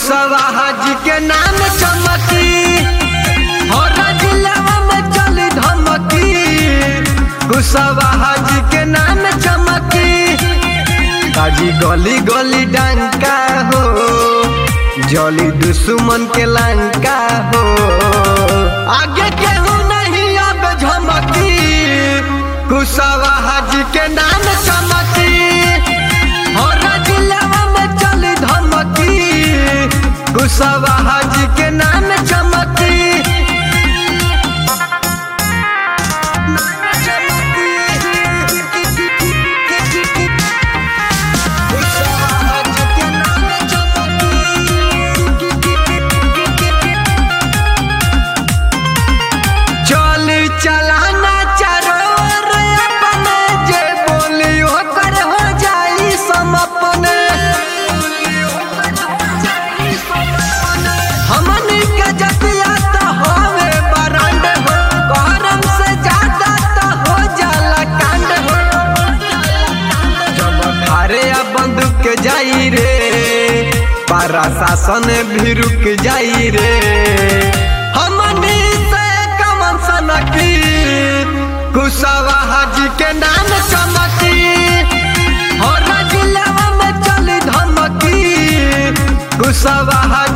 कुशवाहा जी के नाम चमकी और जिलावा में चली धमकी कुशवाहा जी के नाम चमकी काजी गली गली डंका हो जली दुश्मन के लंका हो आगे केहू नहीं अब झमकी कुशवाहा जी के नाम चमकी और जिलावा में चली धमकी कुशवाहा जी के नाम चमकी कुशवाहा जी के नाम चली चलाना चारों ओर अपने जे बोली ओकर हो जाई समपने हमनी के जतिया तो होवे बरांड हो गरम से ज्यादा तो हो जाला कांड हो जब थारे अब बंदूक जाई रे पारा शासन भी रुक जाई रे हमनी से कमन सनकी कुशवाहा जी के नाम चमकी और जिलावा में चली धमकी कुशवाहा